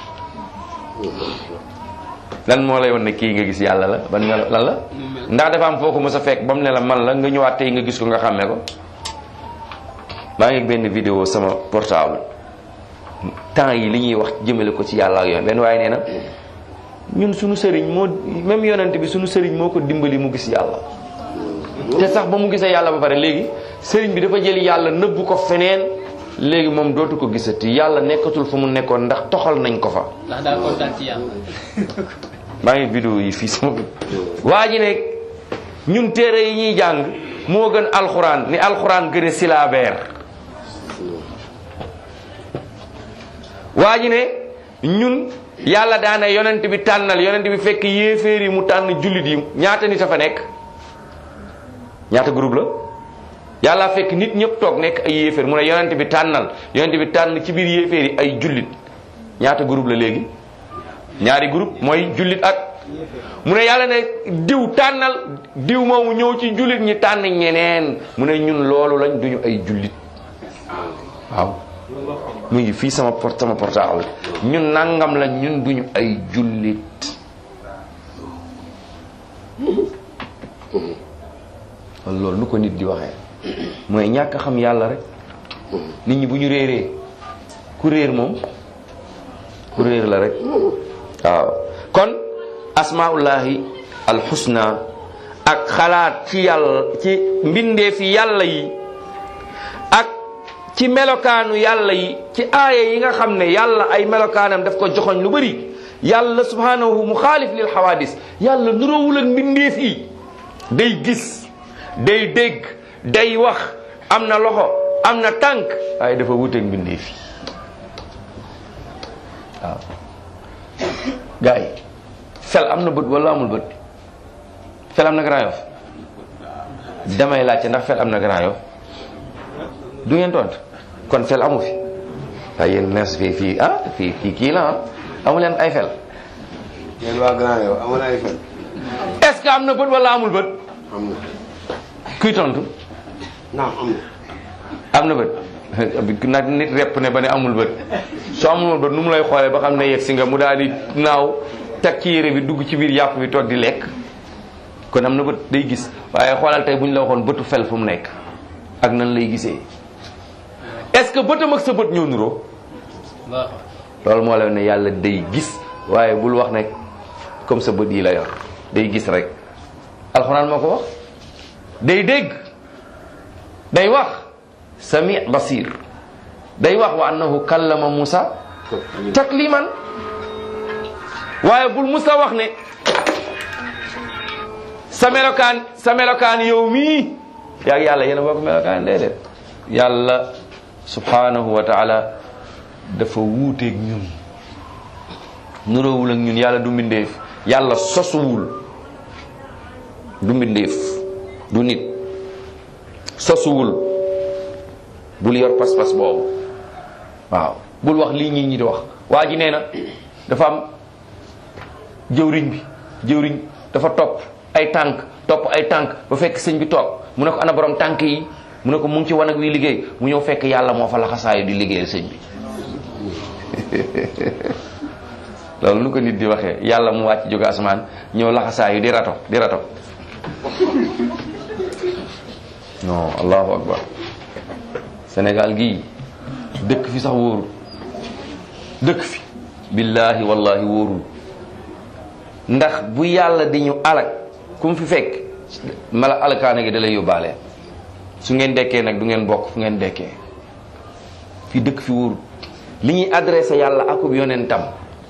lan moo lay won ne kii nga gis yàlla la ban melo lan la ndax dafa am foo ko mos a fekk ba mu ne la man la nga ñëwaat tey nga gis ko nga xàmmee ko maa ngi benn vidéo sama portable temps yi li ñuy wax jëmale ko ci yàlla ak yoon benn waaye nee na ñun suñu sëriñ moo même yonent bi suñu sëriñ moo ko dimbali mu gis yàlla te sax ba mu gisee yàlla ba pare léegi sëriñ bi dafa jël yàlla nëbbu ko feneen léegi moom dootu ko gisati yàlla nekkatul fa mu nekkoon ndax toxal nañ ko fa ndax daa kontaan ci yàlla. maa ngi vidéo yi fii sama waa ji ne ñun téere yi ñuy jàng moo gën alxuraan ni alxuraan gën a silaabeer waa ji ne ñun yàlla daana yonent bi tànnal yonent bi fekk yéeféer yi mu tànn jullit yi ñaata nit a fa nekk ñaata groupe la yàlla fekk nit ñëpp toog nekk ay yéeféer mu ne yonent bi tànnal yonent bi tànn ci biir yéeféer yi ay jullit ñaata groupe la léegi ñaari groupe mooy jullit ak mu ne yàlla ne diw tànnal diw moomu ñëw ci jullit ñi tànn ñeneen mu ne ñun loolu lañ duñu ay jullit waaw mu ngi fii sama port sama portable ñun nangam lañ ñun duñu ay jullit loolu nu ko nit di waxee mooy ñàkk xam yàlla rek nit ñi bu ñu réeree ku réer moom ku réer la rek waaw kon asmaullahi alxusna ak xalaat ci yàlla ci mbindeefi yàlla yi ak ci melokaanu yàlla yi ci aaya yi nga xam ne yàlla ay melokaanam daf ko joxoñ lu bëri yàlla subhanahu mu xaalif lil xawaadis yàlla nuroowul ak mbindeef yi day gis day dégg day wax am na loxo am na tànk waaye dafa wuteeg mbindeef yi waaw gars yi fel am na bët wala amul bët fel am na Grand Yoff damay laajte ndax fel am na Grand Yoff du ngeen tont kon fel amu fi waaye yéen nees fii fii ah fii fii kii la ah amu leen ay fel yéen waa Grand Yoff amul ay fen est-ce que am na bët wala amul bët am na kuy tontu naam am na am na bët nag nit repp ne ba ne amul bët soo amul bët nu mu lay xoolee ba xam ne yegg si nga mu daal di naaw teg ci yére bi dugg ci biir yàpp bi toog di lekk kon am na bët day gis waaye xoolal tey bu ñu la waxoon bëtu fel fu mu nekk ak nan lay gisee est-ce que bëtam ak sa bët ñëw nuroo loolu moo lay ne yàlla day gis waaye bul wax ne comme sa bët yi la yor day gis rek alxuraan moo ko wax day dégg day wax sami basir day wax wa annahu kallama Musa takliman waaye bul Musa wax ne sa melokaan sa melokaan yow mii yaag yàlla yéen a bokk melokaan déedéet yàlla subhanahu wa taala dafa wuuteeg ñun nuroowul ak ñun yàlla du mbindeef yàlla sosuwul du mbindeef du nit sosuwul bul yor pas-pas boobu waaw bul wax lii ñii ñi di wax waa ji nee na dafa am jëwriñ bi jëwriñ dafa topp ay tànk topp ay tànk ba fekk sëñ bi toog mu ne ko ana borom tànk yi mu ne ko mu ngi ci wanag wi liggéey mu ñëw fekk yàlla moo fa laxasaayu di liggéeyal sëñ bi loolu nu ko nit di waxee yàlla mu wàcc jóge asamaan ñëw laxasaayu di rato di rato non allahu akbar Sénégal gii dëkk fi sax wóorul dëkk fi billahi wallahi wóorul ndax bu yàlla di ñu alak ku mu fi fekk mala alakaane gi da lay yóbbaale su ngeen dekkee nag du ngeen bokk fu ngeen dekkee fii dëkk fi wóorul li ñuy adressé yàlla akub yonentam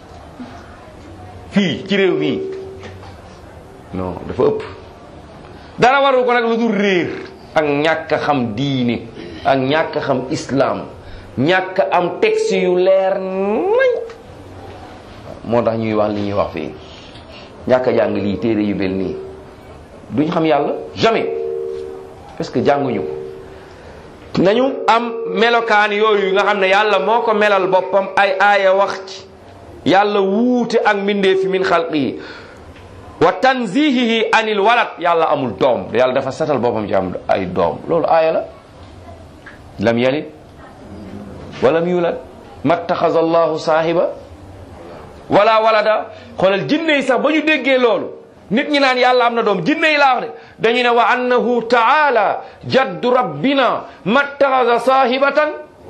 fii ci réew mii non dafa ëpp dara waru ko nag lu dul réer ak ñàkk a xam diine ak ñàkk a xam islam ñàkk a am texte yu leer nañ moo tax ñuy wax li ñuy wax fii ñàkk a jàng lii téere yu mel nii duñ xam yàlla jamais parce que jànguñu ko nañu am melokaan yooyu nga xam ne yàlla moo ko melal boppam ay aaya wax ci yàlla wuute ak mbindeefi min xalqihi wa tanzihihi anil walad yàlla amul doom yàlla dafa setal boppam ci am ay doom loolu aaya la lam yalid walam yulad mattaxaza allahu saahiba wala walada xoolal jinne yi sax ba ñu déggee loolu nit ñi naan yàlla am na doom jinne yi laa wax de dañu ne wa annahu taala jaddu rabbina mattaxaza saahibatan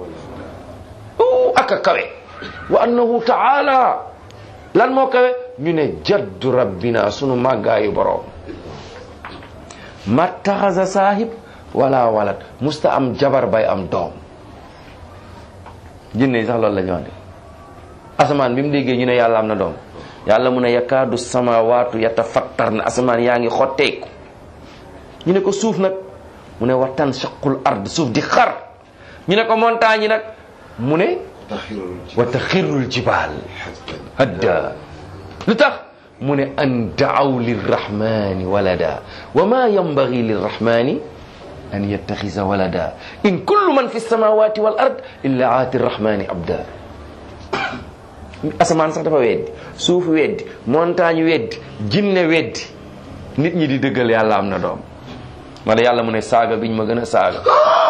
aka kawe wa annahu taala lan moo kawe ñu ne jaddu rabbina sunu màggaayu borom mattaxaza saahib wala walad musta am jabar bay am doom jinne yi sax loolu la ñu wax de asamaan bi mu déggee ñu ne yàlla am na doom yàlla mu ne yakaadu samawaatu yatafattar na asamaan yaa ngi xotteeku ñu ne ko suuf nag mu ne wa tanshaqul ard suuf di xar ñu ne ko montagne yi nag mu ne wa taxirul jibaal hadda lu tax mu ne an daaw lirrahmani walada wa ma yambagi lirrahmani an yattaxisa walada in kullu man fi samawati wal ard illa aati rrahmani abda asamaan sax dafa weddi suuf weddi montagne weddi jinne weddi nit ñi di dëggal yàlla am na doom wala yàlla mu ne saaga biñ ma gën a saaga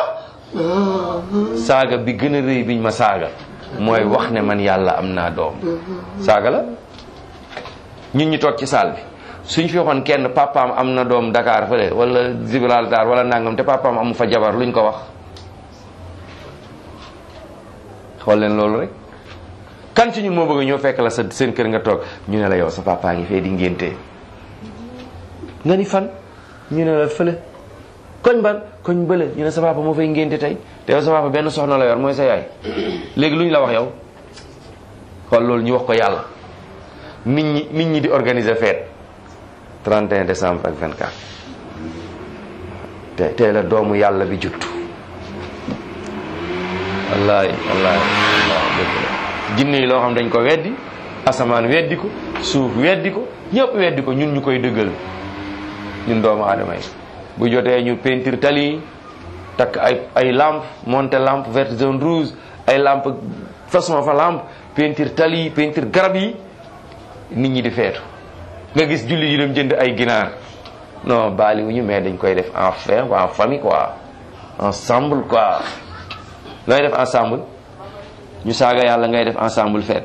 saaga bi gën a rëy biñ ma saaga mooy wax ne man yàlla am naa doom saaga la ñun ñu toog ci saal bi suñ fi waxoon kenn papaam am na doom Dakar fële wala Gibraltar wala nangam te papaam amu fa jabar luñ ko wax xool leen loolu rek kan ci ñun moo bëgg ñoo fekk la sa seen kër nga toog ñu ne la yow sa papa ngi fee di ngénte nga ni fan ñu ne la fële koñ ban koñ bële ñu ne sa papa moo fay ngénte tey te yow sa papa benn soxna la yor mooy sa yaay léegi lu ñu la wax yow xool loolu ñu wax ko yàlla nit ñi nit ñi di organiser fête 31 décembre ak 24 te tey la doomu yàlla bi juttu wallaay wallaay wallaay dëgg la jinne yi loo xam dañ ko weddi asamaan weddi ko suuf weddi ko ñëpp weddi ko ñun ñu koy dëggal ñun doomu aadama yi bu jotee ñu peinture tali yi takk ay ay lampe monter lampe verte jaune rouge ay lampe façon fa lampe peinture tali yi peinture garab yi nit ñi di feetu nga gis julli yi dem jënd ay ginaar non baali wu ñu mais dañ koy def en frère ou en famille quoi ensemble quoi looy def ensemble ñu saaga yàlla ngay def ensemble feet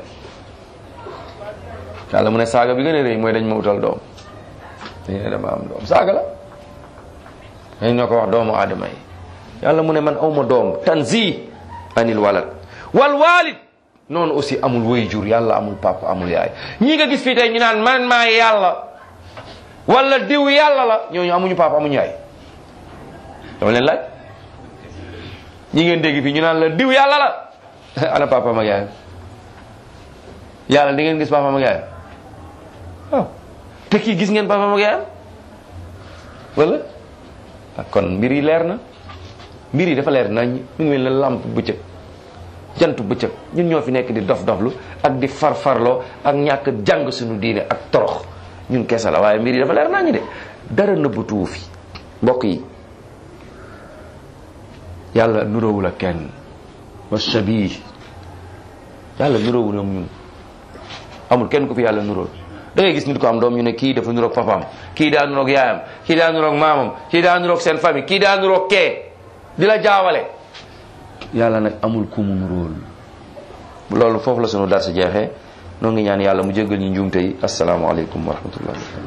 yàlla mu ne saaga bi gën a rëy mooy dañ ma utal doom dañ ne dama am doom saaga la dañ ñoo ko wax doomu aadama yi yàlla mu ne man awma doom tanzi anil walad wal walid noonu aussi amul woy jur yàlla amul papa amul yaay ñii nga gis fii tey ñu naan man maa yàlla wala diw yàlla la ñooñu amuñu papa amuñu yaay dama leen laaj ñi ngeen dégg fii ñu naan la diw yàlla la ana papa ak yaayam yàlla di ngeen gis papa ak yaayam waaw te kii gis ngeen papa ak yaayam wala kon mbir yi leer na mbir yi dafa leer nañ mi ngi mel ne lamp bëccëg jant bëccëg ñun ñoo fi nekk di dof doflu ak di farfarloo ak ñàkk jàng suñu diine ak torox ñun kese la waaye mbir yi dafa leer nañ de dara nëbbatuwu fi mbokk yi yàlla nuróowul ak kenn wa shabih yàlla nuróowul ak ñun amul kenn ku fi yàlla nuróol da ngay gis nit ko am doom ñu ne kii dafa nuroog papaam kii daa nuroog yaayam kii daa nuroog maamam kii daa nuroog seen famille kii daa nuroog kee di la jaawale yàlla nag amul ku mu nuróol loolu foofu la sunu dar si jeexee noo ngi ñaan yàlla mu jéggal ñu njuumte yi asalaamaaleykum wa rahmatullahi